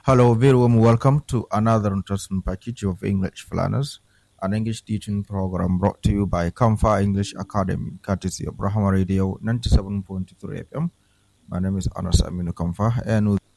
Hello, very warm welcome to another interesting package of English Planners, an English teaching program brought to you by Kamfa English Academy, courtesy of Brahma Radio 97.3 FM. My name is Anas Aminu Kamfa, and with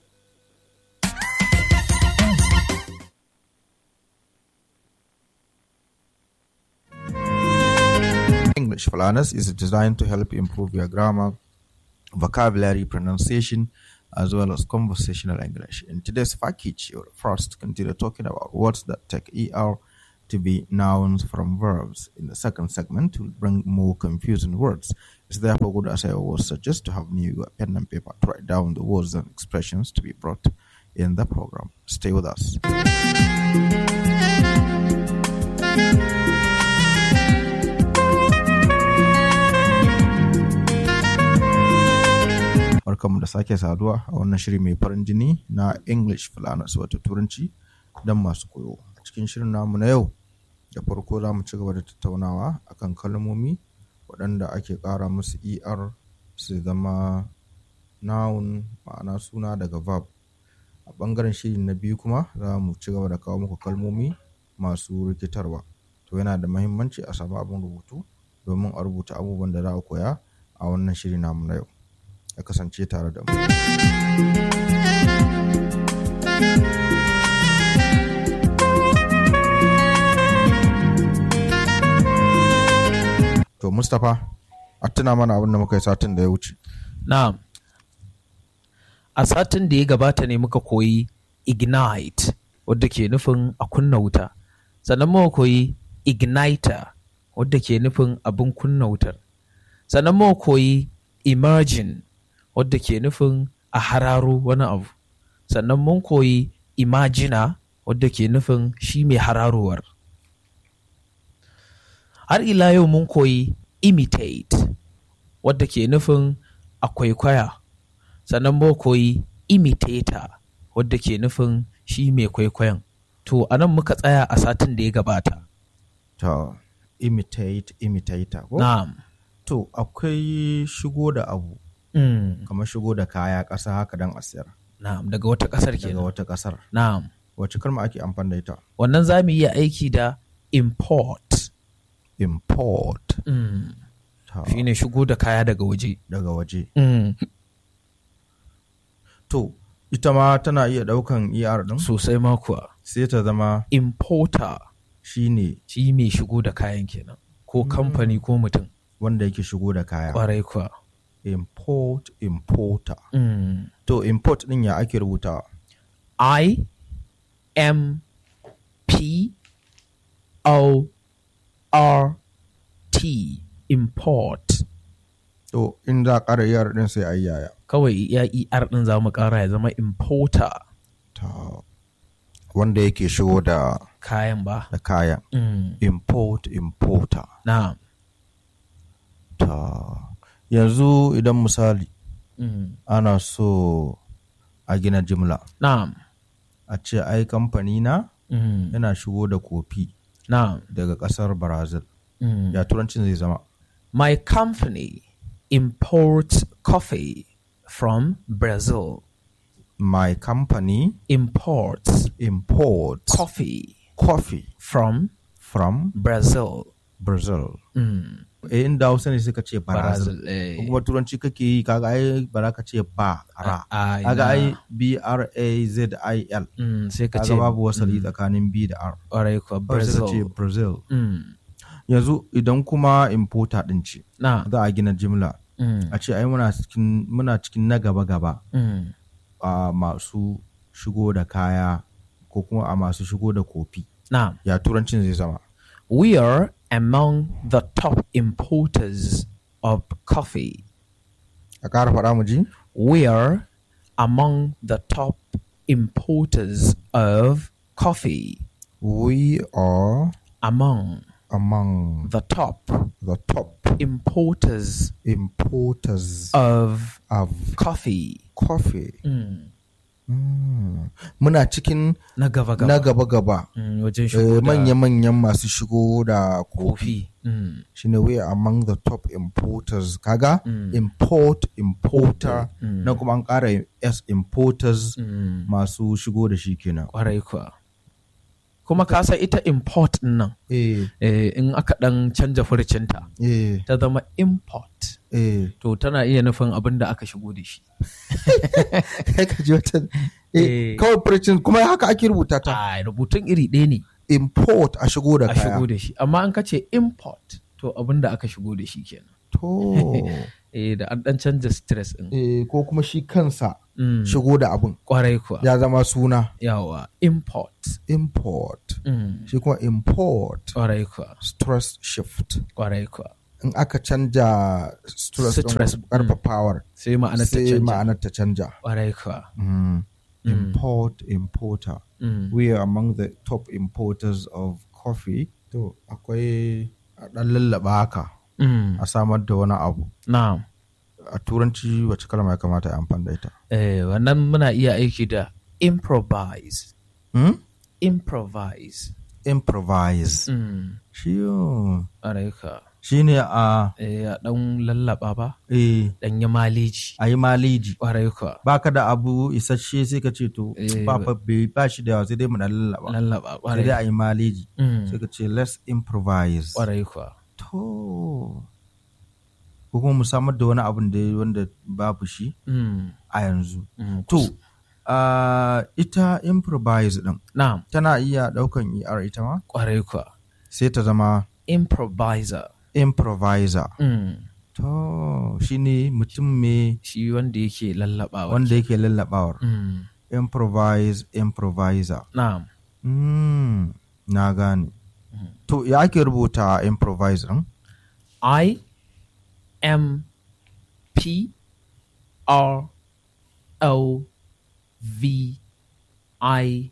English Planners is designed to help improve your grammar, vocabulary, pronunciation, as well as conversational English. In today's package, you'll first continue talking about words that take ER to be nouns from verbs. In the second segment, we'll bring more confusing words. It's therefore good, as I always suggest, to have new pen and paper to write down the words and expressions to be brought in the program. Stay with us. barkanmu da sake saduwa a wannan shiri mai farin jini na English Falanas wato Turanci don masu koyo. A cikin shirin namu na yau da farko za mu ci gaba da tattaunawa akan kalmomi waɗanda ake ƙara musu ER su zama noun ma'ana suna daga verb. A ɓangaren shiri na biyu kuma za mu ci gaba da kawo muku kalmomi masu rikitarwa. To yana da mahimmanci a samu abin rubutu domin a rubuta abubuwan da za a koya a wannan shiri namu na yau. ya kasance tare da mu. To Mustapha, a tuna mana abin da muka yi satin da ya wuce. Na'am. A satin da ya gabata ne muka koyi ignite wadda ke nufin a kunna wuta. Sannan muka koyi igniter wadda ke nufin abin kunna wutar. Sannan muka koyi imagine wadda ke nufin a hararo wani abu. Sannan mun koyi imagina wadda ke nufin shi mai hararowar. Har ila yau mun koyi imitate wadda ke nufin a kwaikwaya. Sannan mun koyi imitator wadda ke nufin shi mai kwaikwayon. To, a nan muka tsaya a satin da ya gabata. To, imitate, imitator. ko? Na'am. To, akwai shigo da abu, Mm. kamar shigo da kaya ƙasa haka don a siyar Na'am, daga wata ƙasar daga kenan. wata ƙasar. Na'am. Wace kalma ake amfani da ita? Wannan za mu iya aiki da import. Import. Mm. Ta, Shi ne shigo da kaya daga waje. daga waje. Mm. To, ita ma tana iya ɗaukan ER ɗin Sosai ma kuwa. sai ta zama Importer shine shi mai shigo da kayan kenan. Ko kamfani ko mutum. wanda yake shigo da kaya. Ƙwarai kuwa. Import, importer. Mm. To, import ɗin ya ake rubutawa? I M P O R T import. To, in za a ƙara ER ɗin sai a yi yaya. Kawai ya ER ɗin za mu ƙara ya zama importer Ta, wanda yake shigo da, kayan ba. da kaya. Mm. Import, importer. Na'am. Ta, yanzu idan misali Mm. ana so a gina jimla, Na'am. a ce ai kamfani na Mm. yana shigo da kofi Na'am. daga ƙasar Brazil. Mm. Ya turancin zai zama. My company imports coffee from Brazil. My company Imports imports coffee coffee from from Brazil. Brazil. Mm. Eh, inda Hausa ne suka ce Brazil. Brazil. eh. Ko kuma turanci kake yi kaga ai ba za ka ce ba ra. Ah, Kaga ai ina. B R A Z I L. Mm, sai ka ce Kaga babu wasali tsakanin B da R. ƙwarai kuwa Kawai sai ka ce Brazil. Brazil. Mm. Yanzu idan kuma importer din ce Na. za a gina jimla Mm. a ce ai muna cikin muna cikin na gaba gaba Mm. a masu shigo da kaya ko kuma a masu shigo da kofi. Na. Ya turancin zai zama. We are among the top importers of coffee. A ƙara faɗa mu ji? We are among the top importers of coffee. We are Among among the top the top importers importers of of coffee. coffee. Mm. Mm. muna cikin na gaba gaba na gaba-gaba Mm, wajen Eh, shigo da manya-manyan masu shigo da kofi kofi Mm, shine we are among the top importers kaga Mm. import importer Mm. na kuma an ƙara s importers mm, masu shigo da shi kenan kwarai kuwa kuma ka san ita import din nan eh eh, in aka dan canja furcinta eh ta zama import eh to tana iya nufin abin da aka shigo da shi kai ka ji wata eh Eh. kawai furcin kuma haka ake rubuta ta a rubutun iri ɗaya ne import a shigo da a kaya shigo da shi amma an ka ce import to abin da aka shigo da shi kenan to eh da an dan canja stress din eh ko kuma shi kansa Mm, shigo da abun kwarai kuwa ya zama suna yawa import import Mm, shi kuma import kwarai kuwa stress shift kwarai kuwa in aka canja stress Stress, din karfafawar sai ma'anar ta sai canja ma'anar ta canja kwarai kuwa Mm. import importer Mm, we are among the top importers of coffee to akwai a dan lallaba haka mm, a samar da wani abu na'am a turanci wacce kalma ya kamata a amfani da ita eh wannan muna iya aiki da improvise hmm? improvise improvise mm, shi yo, kwarai kuwa shi ne a eh a dan lallaba ba eh, dan yi maleji a yi maleji kwarai kuwa baka da abu isasshe sai ka ce to Eh, ba fa bai ba shi da yawa sai dai mu dan lallaba lallaba sai kwarai dai a yi maleji Mm, sai ka ce let's improvise kwarai kuwa to ko kuma mu samar da wani abun da wanda babu shi Mm, a yanzu mm, to kus- ah, ita improvise din na'am tana iya daukan er ita ma kwarai kuwa sai ta zama improviser improviser mm, to shine mutum me shi wanda yake lallabawa wanda yake lallabawar mm, improvise improviser na'am mm, na gane to ya ake rubuta improvise din I M P R O V I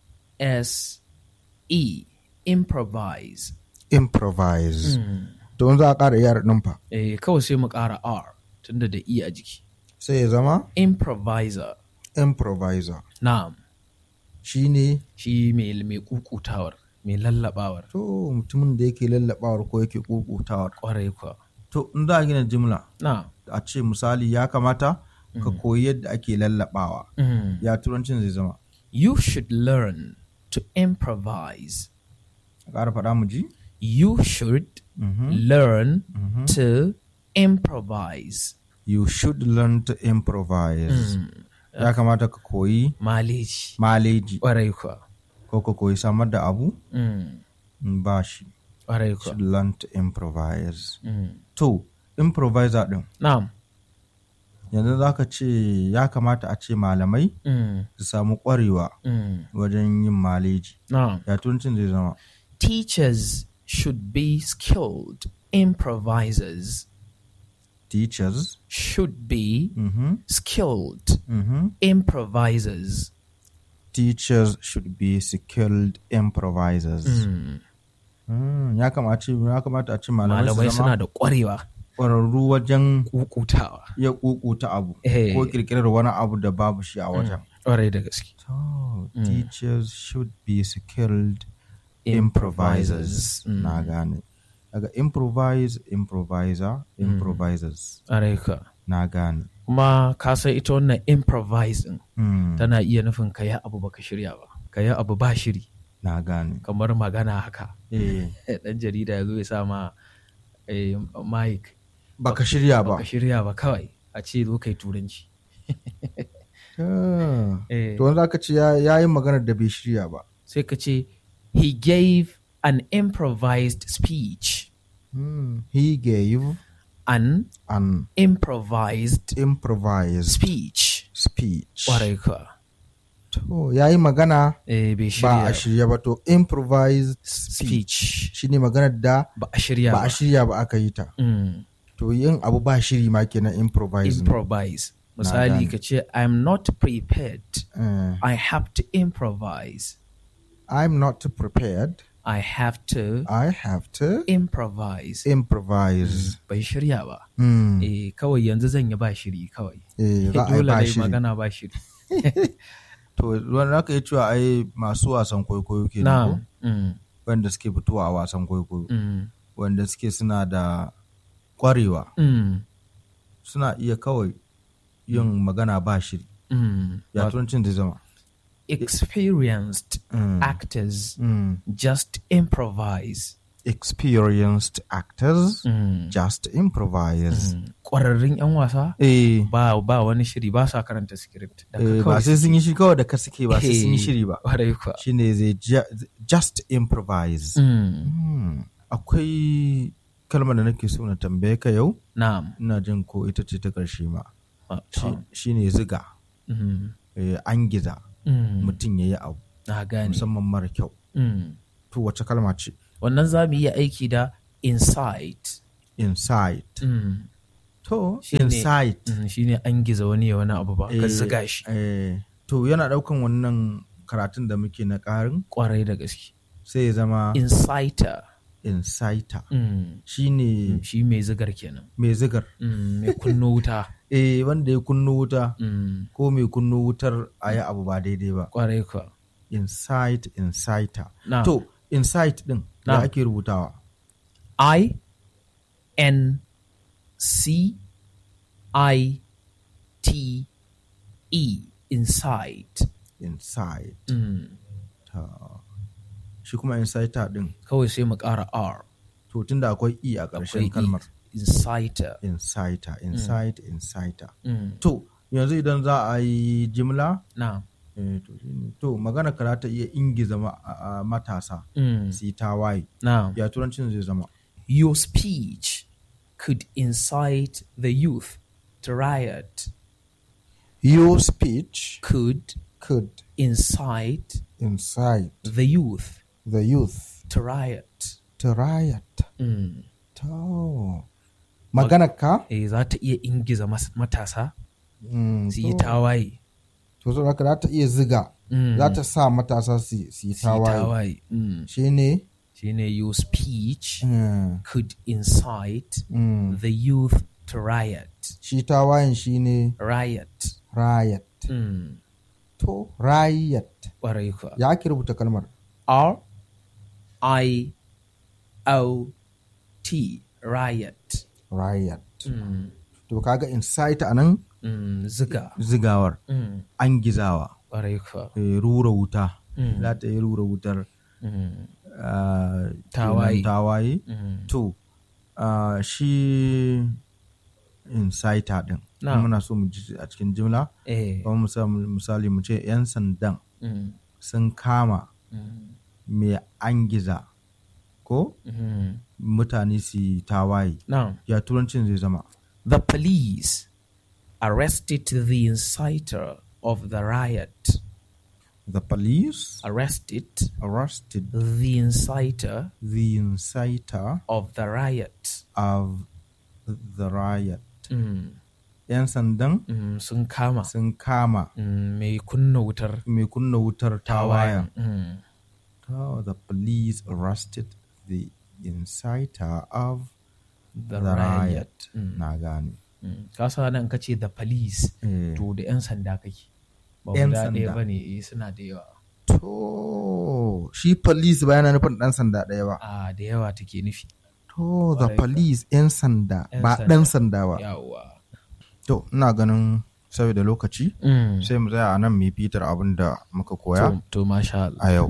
S E improvise improvise Mm. to in za a ƙara yar ɗin fa eh kawai sai mu ƙara R tunda da E a jiki sai ya zama improviser improviser na'am shine shi mai mai kukutawar mai lallabawar to mutumin da yake lallabawar ko yake kukutawar kwarai kuwa to in za a gina jimla na'am a ce misali ya kamata ka koyi yadda ake lallabawa Mm. ya turancin zai zama you should learn to improvise a ƙara faɗa mu ji you should learn to improvise. you should learn to improvise ya kamata ka koyi Maleji. maleji Ƙwarai kuwa. ko ka koyi samar da abu Mm. in ba shi Ƙwarai kuwa. should learn to improvise Mm. to improviser din Na'am. yanzu za ka ce ya kamata a ce malamai Mm. su samu ƙwarewa Mm. wajen yin maleji Na'am. ya turancin zai zama Teachers should be skilled improvisers. teachers Should be mhm, skilled mhm. improvisers. teachers should be skilled improvisers Mm. Mm, ya kamata ya kamata a ce malamai Malamai su suna zama da ƙwarewa ƙwararru wajen kukutawa. iya kukuta abu Eh. ko kirkirar wani abu da babu shi a wajen Ƙwarai da gaske. So, teachers should be skilled improvisers. Improvisers. Mm. Na gane. Daga improvise, improviser, improvisers. Ƙwarai kuwa. Na gane. kuma ka san ita wannan improvising Mm, tana iya nufin ka yi abu baka shirya ba ka yi abu ba shiri Na gane. kamar magana haka Eh, dan jarida ya zo ya sa ma eh, mic baka shirya ba. baka shirya ba kawai a ce zo kai turanci Ah, Eh, To wanda aka ce ya ya yi maganar da bai shirya ba. sai ka ce he gave an improvised speech Mm, He gave an an improvised improvised speech speech. ƙwarai ka To ya yi magana eh, bai ba shirya a shirya ba to improvised speech shine maganar da ba a shirya ba ba a shirya ba aka yi ta. Mm. To yin abu ba shiri ma kenan improvise. ne. improvise misali gane. ka ce i'm not prepared Eh, i have to improvise I'm not prepared. i have to I have to improvise improvise. bai shirya ba Mm. eh kawai yanzu zan yi ba shiri kawai Eh, za a yi dole ba dai shiri. magana ba shiri to wanda aka yi cewa ai masu wasan kwaikwayo ke na'am mm, wanda suke fitowa a wasan kwaikwayo mm, wanda suke suna da kwarewa mm, suna iya kawai yin magana ba shiri mm. ya But turancin zai zama experienced Mm. actors Mm. just improvise experienced actors Mm, just improvise mm. ƙwararrun 'yan wasa eh ba ba wani shiri ba sa karanta script da eh, ba sai sun yi shi kawai da ka suke ba sai sun yi shiri ba ƙwarai kuwa shine zai ju- just improvise Mm, Hmm. akwai kalmar da nake so na tambaye ka yau na'am ina jin ko ita ce ta ƙarshe ma Ah, Shi- to. shine ziga Mm, eh, an giza mm. mutum ya yi abu na gane musamman mara kyau Mm. to wace kalma ce wannan za mu iya aiki da insight insight Mm, to Shine- insight mm, shine an giza wani ya wani abu ba ka Eh, ziga shi eh, to yana ɗaukan wannan karatun da muke na ƙarin kwarai da gaske sai ya zama insighter insighter Mm, shine shi mai zigar kenan mai zigar Mm, mai kunno wuta eh wanda ya kunno wuta Mm, ko mai kunno wutar a yi abu ba daidai ba kwarai kuwa insight insighter na to insight din da Na. ake rubutawa I N C I T E insight insight Mm, ta shi kuma insighter din kawai sai mu ƙara R to tunda akwai e a akwai ƙarshen E. kalmar insighter insighter insight insighter Mm, to yanzu idan za a yi jimla na eh, to shine to magana ka za ta iya ingiza ma- a- a matasa Mm, su yi tawaye na ya turancin zai zama Your speech could incite the youth to riot. your speech Could could incite incite the youth the youth to riot. to riot Mm. to maganar ka Eh, za ta iya ingiza mas- matasa Mm, su yi to- tawaye. to saboda haka za ta iya ziga Mm. za ta sa matasa su su yi Su yi tawaye tawaye. Mm. shi ne Shine your speech mm, could incite mm. the youth to riot. shi tawayen shi ne Riot. riot Mm. to riot Ƙwarai kuwa. ya ake rubuta kalmar R I O T riot. riot Mm. to kaga incite a nan Mm. Ziga. zigawar Mm. an gizawa Ƙwarai kuwa. eh, rura wuta Mm. za ta yi rura wutar Mm. ah, Tawaye. kenan tawaye Mm. to ah, shi inciter din Na. muna so mu ji a cikin jimla Eh. kamar misali- misali mu ce 'yan sandan Mm. sun kama Mm. mai angiza ko Mm. mutane su yi tawaye Now, ya turancin zai zama the police arrested the inciter of the riot. the police Arrested arrested the inciter the inciter of the riot. of the riot Mm. 'yan sandan Mm. Sun kama sun kama mm. mai kunna wutar mai kunna wutar tawayen Mm. Oh, the police arrested the inciter of The, the riot. riot. Mm. Na gane. Mm. Ka sa nan ka ce the police Eh. to da 'yan sanda kake. Ba 'Yan guda ɗaya sanda. ba ne suna da yawa. To, shi police ba yana nufin ɗan sanda ɗaya ba. A da yawa take nufi. To, the Ƙwarai kuwa. police 'yan sanda 'Yan ba sanda. ɗan sanda ba. Yawa. To, ina ganin saboda lokaci Mm. sai mu tsaya a nan mu yi fitar abin da muka koya To, to masha Allah. a yau.